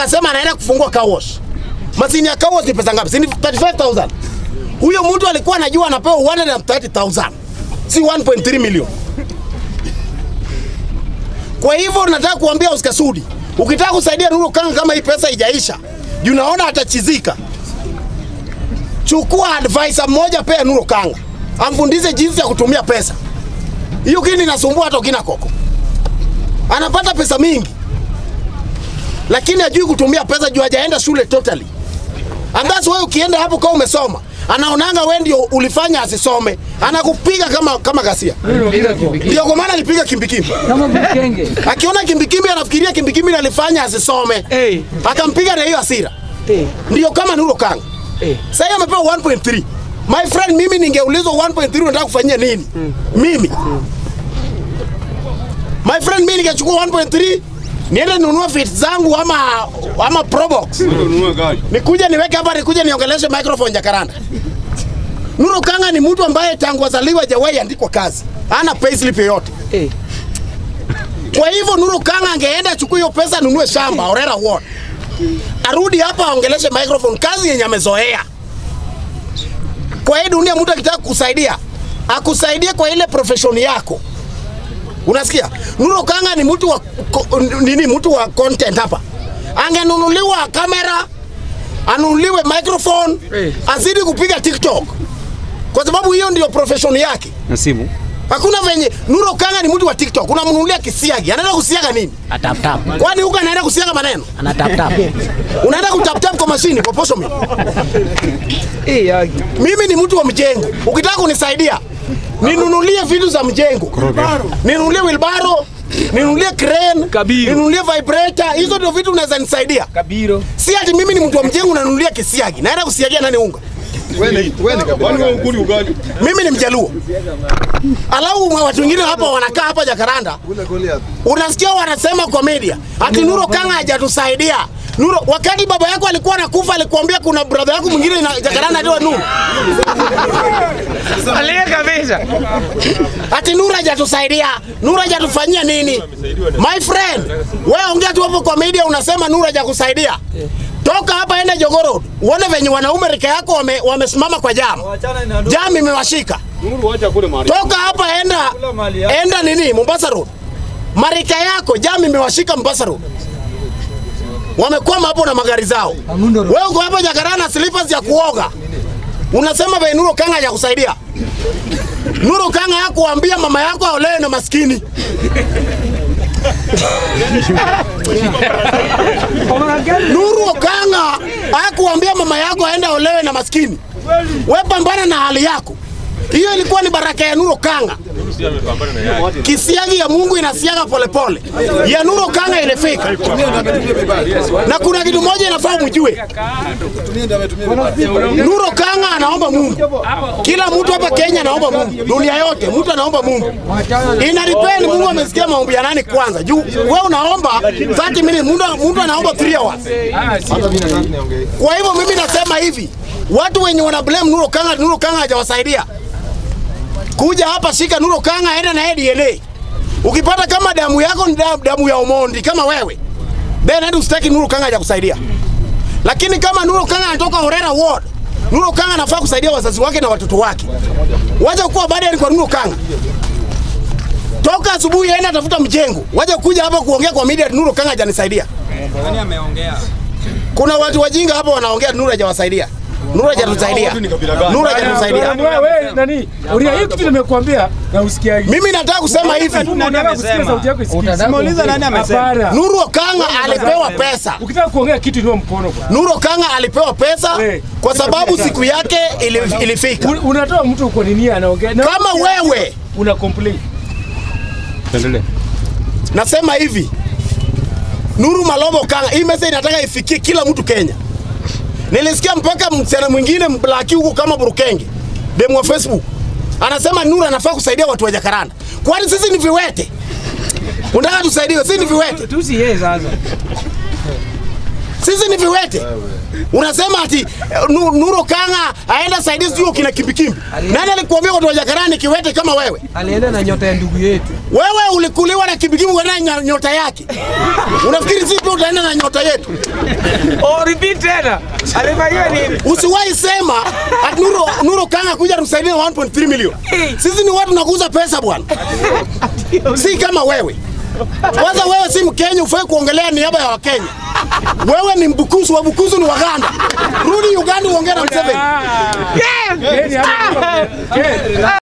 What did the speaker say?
akasema anaenda kufungua car wash. Mashine ya car wash ni pesa ngapi? Si ni 35000. Huyo mtu alikuwa anajua anapewa 130000 si 1.3 million. Kwa hivyo nataka kuambia Oscar Sudi, ukitaka kusaidia Nuru Kanga kama hii pesa haijaisha, juu naona atachizika, chukua advisor mmoja, pea Nuru Kanga amfundishe jinsi ya kutumia pesa. Hiyo kini inasumbua hata ukina koko, anapata pesa mingi, lakini hajui kutumia pesa juu hajaenda shule totally. And that's why ukienda hapo kama umesoma, anaonanga wewe ndio ulifanya asisome, anakupiga kama kama gasia. Ndio kwa maana alipiga kimbikimbi. Kama mkenge. Akiona kimbikimbi anafikiria kimbikimbi ndio alifanya asisome. Eh. Akampiga na hiyo hasira. Eh. Ndio kama Nuru Kanga. Eh. Sasa amepewa 1.3. My friend, mimi ningeulizwa 1.3 unataka kufanyia nini? Mimi. My friend, mimi ningechukua 1.3 niende ninunue fit zangu ama ama Probox. Nikuje niweke hapa nikuje niongeleshe microphone Jakaranda. Nuru Kanga ni mtu ambaye tangu azaliwa hajawahi andikwa kazi. Hana payslip yoyote. Eh. Kwa hivyo Nuru Kanga angeenda achukue hiyo pesa anunue shamba Orera Ward. Arudi hapa aongeleshe microphone, kazi yenye amezoea. Kwa hii dunia mtu akitaka kukusaidia, akusaidie kwa ile profession yako. Unasikia? Nuru Kanga ni mtu wa ko- nini, mtu wa content hapa. Angenunuliwa kamera, anunuliwe microphone, Eh. azidi kupiga TikTok. Kwa sababu hiyo ndio profession yake. na simu Hakuna venye Nuru Kanga ni mtu wa TikTok, unamnunulia kisiagi, anaenda kusiaga nini? Atap tap. Kwani huko anaenda kusiaga maneno? Ana tap tap. Unaenda kutap tap kwa mashini kwa posho mimi. Eh, yagi. Mimi ni mtu wa mjengo. Ukitaka kunisaidia, ninunulie vitu za mjengo. Ninunulie wilbaro, ninunulie crane, Kabiru. ninunulie vibrator, hizo ndio vitu unaweza nisaidia. Kabiro. Si ati mimi ni mtu wa mjengo unanunulia kisiagi. Naenda kusiagia nani unga? Mimi ni mjaluo. Alau watu wengine hapa wanakaa hapa Jakaranda. Unasikia wanasema kwa media ati Nuro Kanga hajatusaidia. Nuro, wakati baba yako alikuwa anakufa alikuambia kuna brother yako mwingine na Jakaranda ndio Nuru. Alia kabisa. Ati Nuru hajatusaidia. Nuru hajatufanyia nini? My friend, wewe ongea tu hapo kwa media unasema Nuru hajakusaidia. Toka hapa enda Jogoo Road. Uone venye wanaume rika yako wame- wamesimama kwa jam. Jam imewashika. Toka hapa enda enda nini Mombasa Road. Marika yako jam imewashika Mombasa Road. Wamekwama hapo na magari zao. Wewe uko hapa Jakaranda slippers ya kuoga. Unasema vile Nuru Kanga hajakusaidia. Nuru Kanga hakuambia mama yako aolewe na maskini. Nuru Kanga hakuambia mama yako aende aolewe na maskini. We pambana na hali yako. Hiyo ilikuwa ni baraka ya Nuru Kanga. Kisiagi ya Mungu inasiaga polepole, ya Nuru Kanga ilifika. Na kuna kitu moja inafaa mjue, Nuru Kanga anaomba Mungu. Kila mtu hapa Kenya anaomba Mungu, dunia yote mtu anaomba Mungu. Ina depend Mungu amesikia maombi ya nani kwanza. Juu wewe unaomba 30 minutes, mtu mtu anaomba 3 hours. Kwa hivyo mimi nasema hivi, watu wenye wana blame Nuru Kanga, Nuru Kanga hajawasaidia kuja hapa, shika Nuru Kanga, enda na yeye DNA. Ukipata kama damu yako ni damu, damu ya Omondi kama wewe, then hadi usitaki Nuru Kanga hajakusaidia. Lakini kama Nuru Kanga anatoka Horera Ward, Nuru Kanga anafaa kusaidia wazazi wake na watoto wake. Wacha kuwa baadaye kwa Nuru Kanga. Toka asubuhi enda tafuta mjengo. Wacha kuja hapa kuongea kwa media ati Nuru Kanga hajanisaidia. Kuna watu wajinga hapa wanaongea Nuru hajawasaidia. Nuru hajatusaidia. Nuru hajatusaidia. Wewe nani? Ulia hii kitu nimekuambia na usikiagi. Mimi nataka kusema hivi, Unataka kusikia sauti yako isikike. Simauliza nani amesema. Hapana. Nuru Kanga alipewa pesa. Ukitaka kuongea kitu inua mkono bwana. Nuru Kanga alipewa pesa Eh. kwa sababu siku yake ili, ilifika. Un- Unatoa mtu kwa nini anaongea? Na Kama wewe una complain. tuendelee nasema hivi, Nuru Malomo Kanga, hii message nataka ifikie kila mtu Kenya. Nilisikia mpaka msichana mwingine mblaki huko kama Burukenge, demu wa Facebook, anasema Nuru anafaa kusaidia watu wa Jakaranda. Kwani sisi ni viwete? Unataka tusaidiwe? Sisi ni viwete? Tusi yeye sasa. Si Sisi ni viwete. Unasema ati eh, Nu- Nuro Kanga aenda saidia sijui kina kimbikimbi. Nani alikuambia watu wa Jakarani kiwete kama wewe? Alienda na nyota ya ndugu yetu. Wewe ulikuliwa na kimbikimbi ukaenda na nyota yake. Unafikiri sisi pia utaenda na nyota yetu? Oh, repeat tena. Alifanyiwa nini? Usiwahi sema ati Nuro, Nuro Kanga kuja tumsaidie na 1.3 milioni. Sisi ni watu nakuuza pesa bwana, si kama wewe. Kwanza wewe si Mkenya, ufai kuongelea niaba ya Wakenya. Wewe ni Mbukusu, Wabukusu ni Waganda. Rudi Uganda uongee na Museveni. Kenya hapa. Kenya.